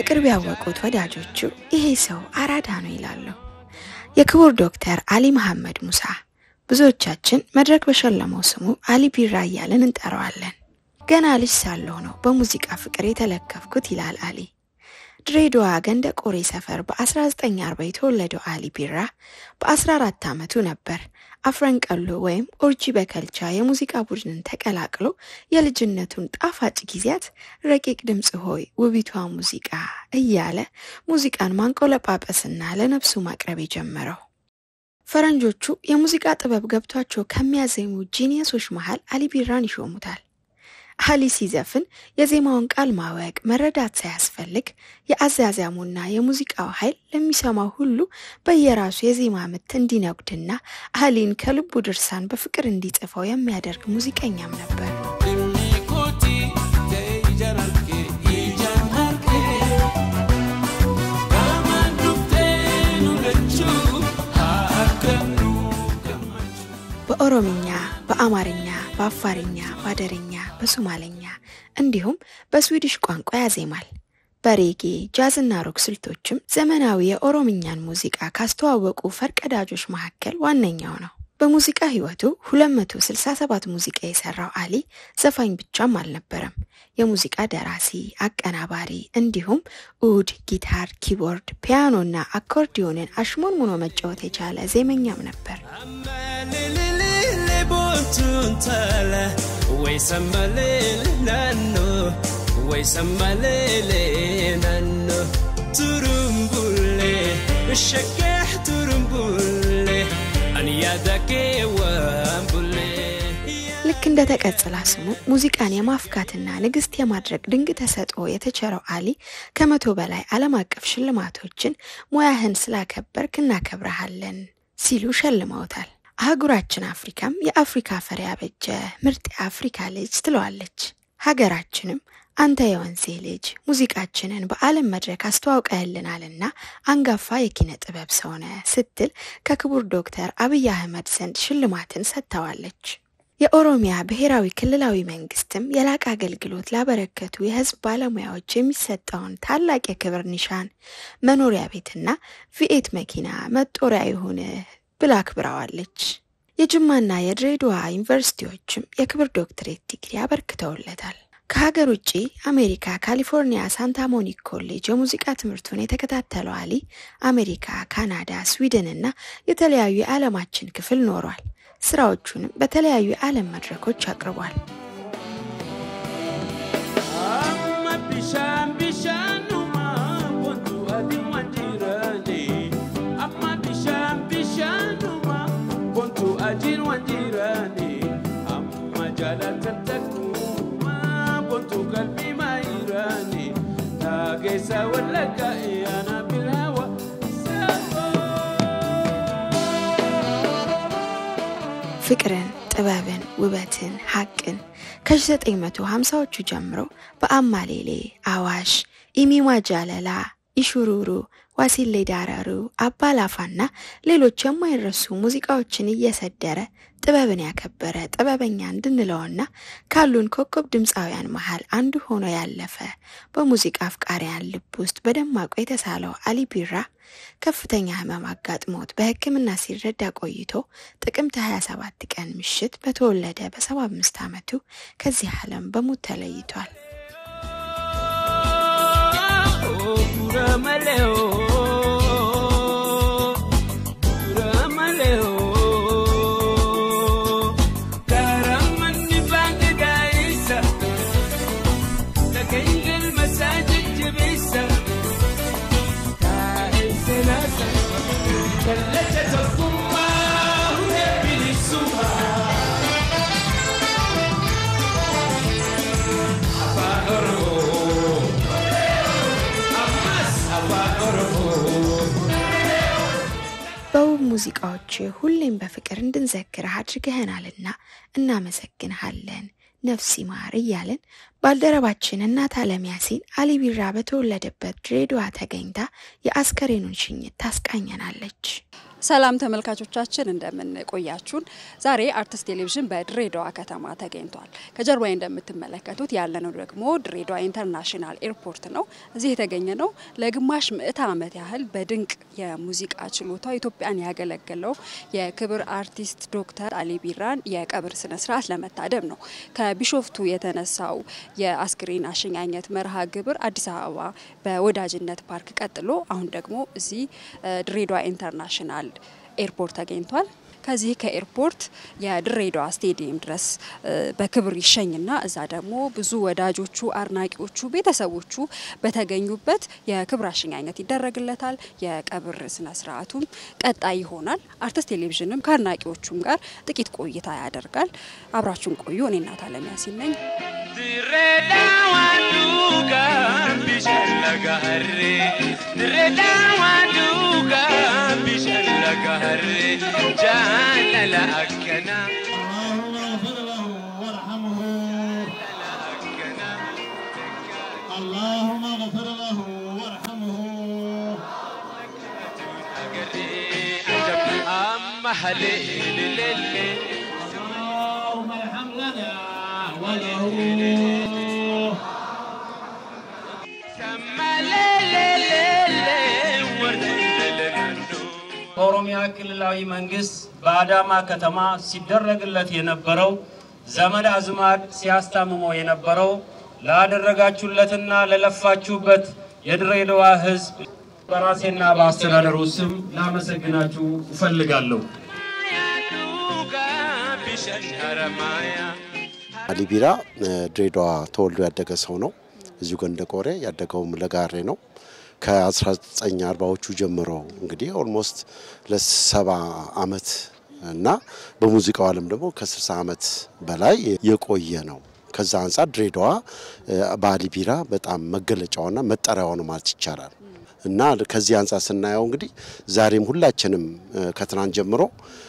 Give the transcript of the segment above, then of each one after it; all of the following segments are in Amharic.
በቅርብ ያወቁት ወዳጆቹ ይሄ ሰው አራዳ ነው ይላሉ። የክቡር ዶክተር አሊ መሐመድ ሙሳ ብዙዎቻችን መድረክ በሸለመው ስሙ አሊ ቢራ እያልን እንጠራዋለን። ገና ልጅ ሳለሁ ነው በሙዚቃ ፍቅር የተለከፍኩት ይላል አሊ። ድሬዳዋ ገንደ ቆሬ ሰፈር በ1940 የተወለደው አሊ ቢራ በ14 ዓመቱ ነበር አፍረንቀሎ ወይም ኦርጂ በከልቻ የሙዚቃ ቡድንን ተቀላቅሎ የልጅነቱን ጣፋጭ ጊዜያት ረቂቅ ድምፅ ሆይ ውቢቷ ሙዚቃ እያለ ሙዚቃን ማንቆለጳጰስና ለነፍሱ ማቅረብ የጀመረው። ፈረንጆቹ የሙዚቃ ጥበብ ገብቷቸው ከሚያዜሙ ጂኒየሶች መሃል አሊ ቢራን ይሾሙታል። አሊ ሲዘፍን የዜማውን ቃል ማወቅ መረዳት ሳያስፈልግ የአዛዛሙና የሙዚቃው ኃይል ለሚሰማው ሁሉ በየራሱ የዜማ ምት እንዲነጉድና አሊን ከልቡ ድርሳን በፍቅር እንዲጽፈው የሚያደርግ ሙዚቀኛም ነበር። በኦሮምኛ፣ በአማርኛ፣ በአፋርኛ፣ በአደርኛ፣ በሶማለኛ እንዲሁም በስዊዲሽ ቋንቋ ያዜማል። በሬጌ ጃዝና ሮክ ስልቶችም ዘመናዊ የኦሮምኛን ሙዚቃ ካስተዋወቁ ፈርቀዳጆች መካከል ዋነኛው ነው። በሙዚቃ ሕይወቱ 267 ሙዚቃ የሰራው አሊ ዘፋኝ ብቻም አልነበረም። የሙዚቃ ደራሲ፣ አቀናባሪ እንዲሁም ኡድ፣ ጊታር፣ ኪቦርድ፣ ፒያኖና አኮርዲዮንን አሽሞንሙኖ መጫወት የቻለ ዜመኛም ነበር። ልክ እንደ ተቀጽላ ስሙ ሙዚቃን የማፍካትና ንግስት የማድረግ ድንቅ ተሰጥኦ የተቸረው አሊ ከመቶ በላይ ዓለም አቀፍ ሽልማቶችን ሙያህን ስላከበርክ እናከብረሃለን ሲሉ ሸልመውታል። አህጉራችን አፍሪካም የአፍሪካ ፈር ያበጀ ምርጥ የአፍሪካ ልጅ ትለዋለች። ሀገራችንም አንተ የወንዜ ልጅ ሙዚቃችንን በዓለም መድረክ አስተዋውቀህልናልና አንጋፋ የኪነ ጥበብ ሰውነ ስትል ከክቡር ዶክተር አብይ አህመድ ዘንድ ሽልማትን ሰጥተዋለች። የኦሮሚያ ብሔራዊ ክልላዊ መንግስትም የላቀ አገልግሎት ላበረከቱ የህዝብ ባለሙያዎች የሚሰጠውን ታላቅ የክብር ኒሻን መኖሪያ ቤትና ቪኤት መኪና መጦሪያ ይሁንህ ብላ አክብረዋለች። የጅማና የድሬዳዋ ዩኒቨርሲቲዎችም የክብር ዶክትሬት ዲግሪ አበርክተውለታል። ከሀገር ውጭ አሜሪካ ካሊፎርኒያ ሳንታ ሞኒክ ኮሌጅ የሙዚቃ ትምህርቱን የተከታተለው አሊ አሜሪካ፣ ካናዳ፣ ስዊድን እና የተለያዩ የዓለማችን ክፍል ኖሯል። ስራዎቹንም በተለያዩ የዓለም መድረኮች አቅርቧል። ፍቅርን፣ ጥበብን፣ ውበትን፣ ሀቅን ከ1950ዎቹ ጀምሮ በአማሌሌ፣ አዋሽ፣ ኢሚማ ጃለላ፣ ኢሹሩሩ፣ ዋሲሌ ዳረሩ፣ አባላፋና ሌሎች የማይረሱ ሙዚቃዎችን እየሰደረ ጥበብን ያከበረ ጥበበኛ እንድንለውና ካሉን ኮከብ ድምፃውያን መሃል አንዱ ሆኖ ያለፈ በሙዚቃ አፍቃሪያን ልብ ውስጥ በደማቁ የተሳለው አሊ ቢራ ከፍተኛ ሕመም አጋጥሞት በሕክምና ሲረዳ ቆይቶ ጥቅምት 27 ቀን ምሽት በተወለደ በ75 ዓመቱ ከዚህ ዓለም በሞት ተለይቷል። በውብ ሙዚቃዎች ሁሌም በፍቅር እንድንዘክርህ አድርገህናልና እናመሰግንሃለን። ነፍስ ይማር እያልን ባልደረባችን እናት አለም ያሲን አሊ ቢራ በተወለደበት ድሬዳዋ ተገኝታ የአስከሬኑን ሽኝት ታስቃኘናለች። ሰላም ተመልካቾቻችን እንደምን ቆያችሁን? ዛሬ አርትስ ቴሌቪዥን በድሬዳዋ ከተማ ተገኝቷል። ከጀርባዬ እንደምትመለከቱት ያለነው ደግሞ ድሬዳዋ ኢንተርናሽናል ኤርፖርት ነው። እዚህ የተገኘ ነው ለግማሽ ምዕተ ዓመት ያህል በድንቅ የሙዚቃ ችሎታው ኢትዮጵያን ያገለገለው የክብር አርቲስት ዶክተር አሊ ቢራን የቀብር ስነ ስርዓት ለመታደም ነው። ከቢሾፍቱ የተነሳው የአስክሬን አሸኛኘት መርሃ ግብር አዲስ አበባ በወዳጅነት ፓርክ ቀጥሎ አሁን ደግሞ እዚህ ድሬዳዋ ኢንተርናሽናል ኤርፖርት ተገኝቷል። ከዚህ ከኤርፖርት የድሬዳዋ ስቴዲየም ድረስ በክብር ይሸኝና እዛ ደግሞ ብዙ ወዳጆቹ፣ አድናቂዎቹ፣ ቤተሰቦቹ በተገኙበት የክብር አሸኛኘት ይደረግለታል። የቀብር ስነ ስርዓቱም ቀጣይ ይሆናል። አርትስ ቴሌቪዥንም ከአድናቂዎቹም ጋር ጥቂት ቆይታ ያደርጋል። አብራችሁን ቆዩ። እኔ እናት አለም ያሲን ነኝ። ድሬዳዋ ዱጋ ቢሸለጋሬ ድሬዳዋ ዱጋ ቢሸለጋሬ ጃለለ አከና اللهم اغفر له وارحمه اللهم اغفر له وارحمه أما هليل ليلي اللهم ارحم لنا وله سما ليلي ليلي ورد للنو በኦሮሚያ ክልላዊ መንግስት በአዳማ ከተማ ሲደረግለት የነበረው ዘመድ አዝማድ ሲያስታምመው የነበረው ላደረጋችሁለትና ለለፋችሁበት የድሬዳዋ ሕዝብ በራሴና በአስተዳደሩ ስም ላመሰግናችሁ እፈልጋለሁ። يا دوغا بشنهر مايا አሊ ቢራ ድሬዳዋ ተወልዶ ያደገ ሰው ነው። እዚሁ ገንደ ቆሬ ያደገውም ለጋሬ ነው። ከ1940ዎቹ ጀምሮ እንግዲህ ኦልሞስት ለሰባ አመት እና በሙዚቃው ዓለም ደግሞ ከ60 ዓመት በላይ የቆየ ነው። ከዛ አንጻር ድሬዳዋ በአሊ ቢራ በጣም መገለጫዋና መጠሪያዋ ነው ማለት ይቻላል። እና ከዚህ አንጻር ስናየው እንግዲህ ዛሬም ሁላችንም ከትናንት ጀምሮ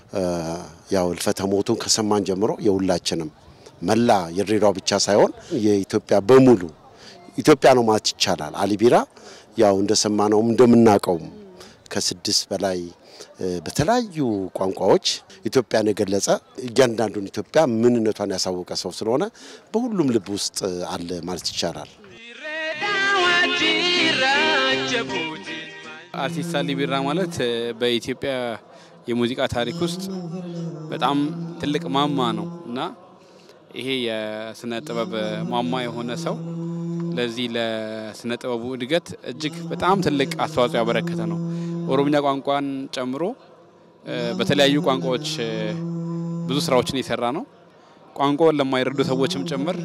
ያው እልፈተ ሞቱን ከሰማን ጀምሮ የሁላችንም መላ የድሬዳዋ ብቻ ሳይሆን የኢትዮጵያ በሙሉ ኢትዮጵያ ነው ማለት ይቻላል። አሊ ቢራ ያው እንደሰማነውም እንደምናውቀውም ከስድስት በላይ በተለያዩ ቋንቋዎች ኢትዮጵያን የገለጸ እያንዳንዱን ኢትዮጵያ ምንነቷን ያሳወቀ ሰው ስለሆነ በሁሉም ልብ ውስጥ አለ ማለት ይቻላል። ድሬዳዋ ጂራ ጀቡቲ አርቲስት አሊ ቢራ ማለት በኢትዮጵያ የሙዚቃ ታሪክ ውስጥ በጣም ትልቅ ማማ ነው እና ይሄ የስነ ጥበብ ማማ የሆነ ሰው ለዚህ ለስነ ጥበቡ እድገት እጅግ በጣም ትልቅ አስተዋጽኦ ያበረከተ ነው። ኦሮምኛ ቋንቋን ጨምሮ በተለያዩ ቋንቋዎች ብዙ ስራዎችን የሰራ ነው። ቋንቋውን ለማይረዱ ሰዎችም ጭምር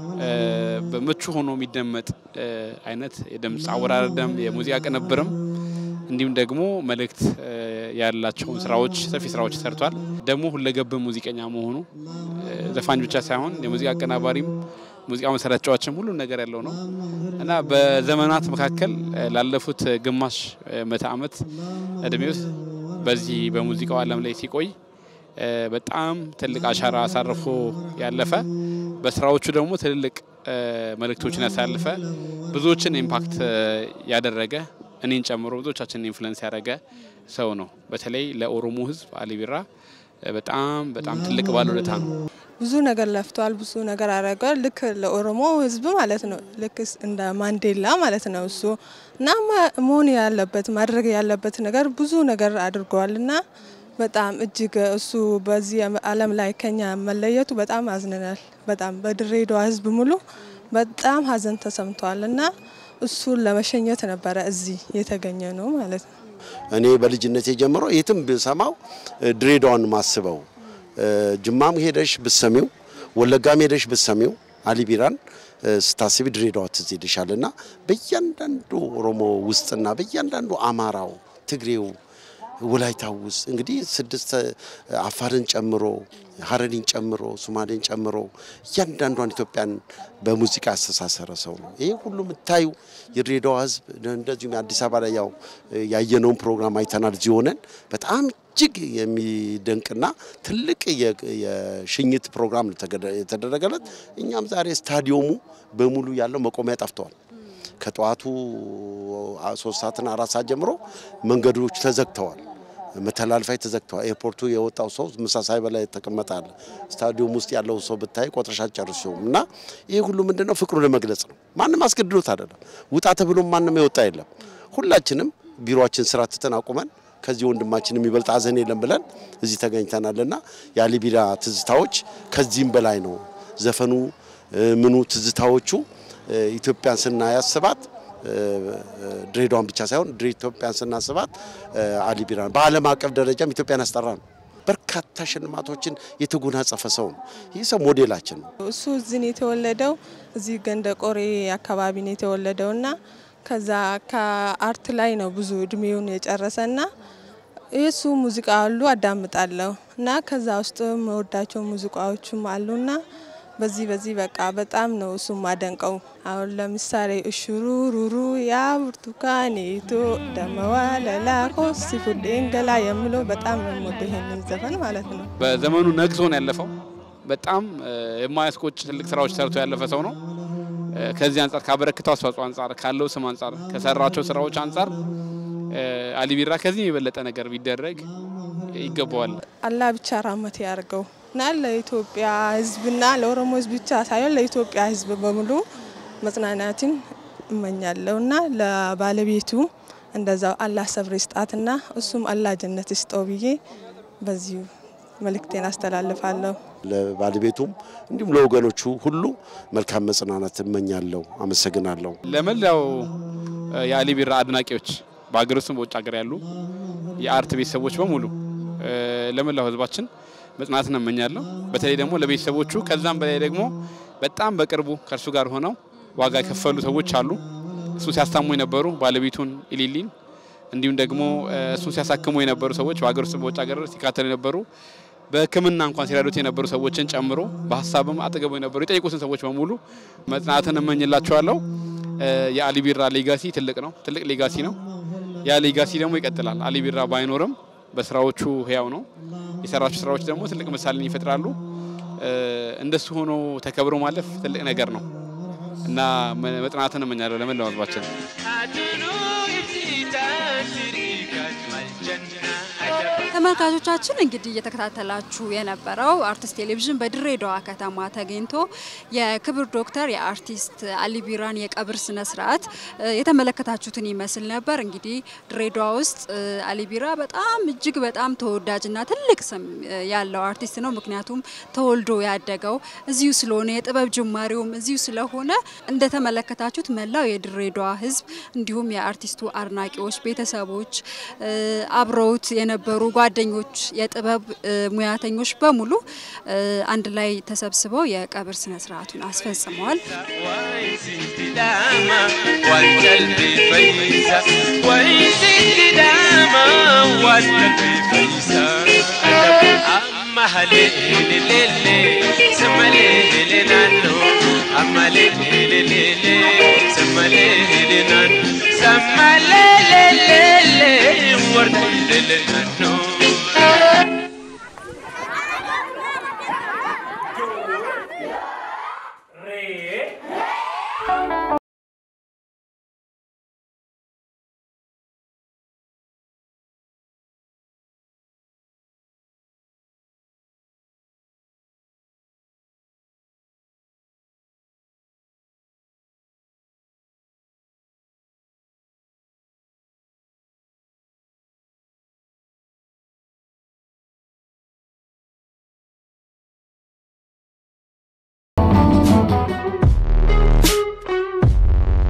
በምቹ ሆኖ የሚደመጥ አይነት የድምፅ አወራረድም የሙዚቃ ቅንብርም እንዲሁም ደግሞ መልእክት ያላቸውን ስራዎች ሰፊ ስራዎች ሰርቷል። ደግሞ ሁለገብ ሙዚቀኛ መሆኑ ዘፋኝ ብቻ ሳይሆን የሙዚቃ አቀናባሪም ሙዚቃ መሰረት ተጫዋችም ሁሉም ነገር ያለው ነው እና በዘመናት መካከል ላለፉት ግማሽ ምዕተ ዓመት እድሜ ውስጥ በዚህ በሙዚቃው ዓለም ላይ ሲቆይ በጣም ትልቅ አሻራ አሳርፎ ያለፈ በስራዎቹ ደግሞ ትልልቅ መልእክቶችን ያሳልፈ ብዙዎችን ኢምፓክት ያደረገ እኔን ጨምሮ ብዙዎቻችንን ኢንፍሉዌንስ ያደረገ ሰው ነው። በተለይ ለኦሮሞ ሕዝብ አሊ ቢራ በጣም በጣም ትልቅ ባለውለታ ነው። ብዙ ነገር ለፍቷል። ብዙ ነገር አድርጓል። ልክ ለኦሮሞ ህዝብ ማለት ነው። ልክ እንደ ማንዴላ ማለት ነው እሱ እና መሆን ያለበት ማድረግ ያለበት ነገር ብዙ ነገር አድርገዋል እና በጣም እጅግ እሱ በዚህ ዓለም ላይ ከኛ መለየቱ በጣም አዝነናል። በጣም በድሬዳዋ ህዝብ ሙሉ በጣም ሀዘን ተሰምቷል እና እሱን ለመሸኘት ነበረ እዚህ የተገኘ ነው ማለት ነው። እኔ በልጅነቴ ጀምሮ የትም ብሰማው ድሬዳዋን ማስበው ጅማም ሄደሽ ብሰሚው ወለጋም ሄደሽ ብሰሚው አሊ ቢራን ስታስቢ ድሬዳዋ ትዝ ይልሻል እና በእያንዳንዱ ኦሮሞ ውስጥና በእያንዳንዱ አማራው፣ ትግሬው፣ ወላይታው ውስጥ እንግዲህ ስድስት አፋርን ጨምሮ ሀረሪን ጨምሮ ሶማሌን ጨምሮ እያንዳንዷን ኢትዮጵያን በሙዚቃ ያስተሳሰረ ሰው ነው። ይህ ሁሉ የምታዩ የድሬዳዋ ህዝብ እንደዚሁም የአዲስ አበባ ላይ ያው ያየነውን ፕሮግራም አይተናል። እዚህ ሆነን በጣም እጅግ የሚደንቅና ትልቅ የሽኝት ፕሮግራም ነው የተደረገለት። እኛም ዛሬ ስታዲየሙ በሙሉ ያለው መቆሚያ ጠፍተዋል። ከጠዋቱ ሶስት ሰዓትና አራት ሰዓት ጀምሮ መንገዶች ተዘግተዋል። መተላለፊያ ተዘግተዋል። ኤርፖርቱ የወጣው ሰው ምሳ ሳይበላ የተቀመጠ አለ። ስታዲየም ውስጥ ያለው ሰው ብታይ ቆጥረሻ ጨርሶም እና ይህ ሁሉ ምንድነው ፍቅሩ ለመግለጽ ነው። ማንም አስገድዶት አይደለም። ውጣ ተብሎም ማንም የወጣ የለም። ሁላችንም ቢሮአችን ስራ ትተን አቁመን ከዚህ ወንድማችን የሚበልጥ ሀዘን የለም ብለን እዚህ ተገኝተናልና የአሊ ቢራ ትዝታዎች ከዚህም በላይ ነው። ዘፈኑ ምኑ ትዝታዎቹ ኢትዮጵያን ስናያስባት ድሬዳዋን ብቻ ሳይሆን ኢትዮጵያን ስናስባት አሊ ቢራ በዓለም አቀፍ ደረጃም ኢትዮጵያን ያስጠራ ነው። በርካታ ሽልማቶችን የተጎናጸፈ ሰው ነው። ይህ ሰው ሞዴላችን ነው። እሱ እዚህ ነው የተወለደው። እዚህ ገንደ ቆሬ አካባቢ ነው የተወለደው እና ከዛ ከአርት ላይ ነው ብዙ እድሜውን የጨረሰና የእሱ ሙዚቃ አሉ አዳምጣለሁ እና ከዛ ውስጥ መወዳቸው ሙዚቃዎችም አሉና በዚህ በዚህ በቃ በጣም ነው እሱ ማደንቀው። አሁን ለምሳሌ እሹሩሩሩ ያ ብርቱካኒቱ ደመዋለላ ኮሲ ፉዴን ገላ የምለው በጣም ነው የምወደው ይሄንን ዘፈን ማለት ነው። በዘመኑ ነግሶ ነው ያለፈው። በጣም የማያስቆጭ ትልቅ ስራዎች ሰርቶ ያለፈ ሰው ነው። ከዚህ አንጻር ካበረክተው አስተዋጽኦ አንጻር ካለው ስም አንጻር ከሰራቸው ስራዎች አንጻር አሊ ቢራ ከዚህ የበለጠ ነገር ቢደረግ ይገባዋል። አላህ ብቻ ራመት ያርገው እና ለኢትዮጵያ ሕዝብና ለኦሮሞ ሕዝብ ብቻ ሳይሆን ለኢትዮጵያ ሕዝብ በሙሉ መጽናናትን እመኛለሁ እና ለባለቤቱ እንደዛው አላህ ሰብር ይስጣትና እሱም አላህ ጀነት ይስጠው ብዬ በዚሁ መልእክቴን አስተላልፋለሁ። ለባለቤቱም እንዲሁም ለወገኖቹ ሁሉ መልካም መጽናናት እመኛለሁ። አመሰግናለሁ። ለመላው የአሊ ቢራ አድናቂዎች በሀገር ውስጥም በውጭ ሀገር ያሉ የአርት ቤተሰቦች በሙሉ ለመላው ህዝባችን መጽናናትን እመኛለሁ። በተለይ ደግሞ ለቤተሰቦቹ ከዛም በላይ ደግሞ በጣም በቅርቡ ከእርሱ ጋር ሆነው ዋጋ የከፈሉ ሰዎች አሉ። እሱን ሲያስታሙ የነበሩ ባለቤቱን ኢሊሊን እንዲሁም ደግሞ እሱን ሲያሳክሙ የነበሩ ሰዎች በሀገር ውስጥ በውጭ ሀገር ሲካተሉ የነበሩ በሕክምና እንኳን ሲረዱት የነበሩ ሰዎችን ጨምሮ በሀሳብም አጠገቡ የነበሩ የጠየቁትን ሰዎች በሙሉ መጽናናትን እመኝላቸዋለሁ። የአሊ ቢራ ሌጋሲ ትልቅ ነው፣ ትልቅ ሌጋሲ ነው። ያ ሌጋሲ ደግሞ ይቀጥላል። አሊ ቢራ ባይኖርም በስራዎቹ ህያው ነው። የሰራቸው ስራዎች ደግሞ ትልቅ ምሳሌን ይፈጥራሉ። እንደሱ ሆኖ ተከብሮ ማለፍ ትልቅ ነገር ነው እና መጽናናትን እመኛለሁ ለመላው ህዝባችን። ተመልካቾቻችን እንግዲህ እየተከታተላችሁ የነበረው አርቲስት ቴሌቪዥን በድሬዳዋ ከተማ ተገኝቶ የክብር ዶክተር የአርቲስት አሊ ቢራን የቀብር ስነ ስርዓት የተመለከታችሁትን ይመስል ነበር። እንግዲህ ድሬዳዋ ውስጥ አሊ ቢራ በጣም እጅግ በጣም ተወዳጅና ትልቅ ስም ያለው አርቲስት ነው። ምክንያቱም ተወልዶ ያደገው እዚሁ ስለሆነ የጥበብ ጅማሬውም እዚሁ ስለሆነ እንደተመለከታችሁት መላው የድሬዳዋ ህዝብ እንዲሁም የአርቲስቱ አድናቂዎች፣ ቤተሰቦች አብረውት የነበሩ ጓደኞች፣ የጥበብ ሙያተኞች በሙሉ አንድ ላይ ተሰብስበው የቀብር ስነ ስርዓቱን አስፈጽመዋል። Sammalele, warda lele nano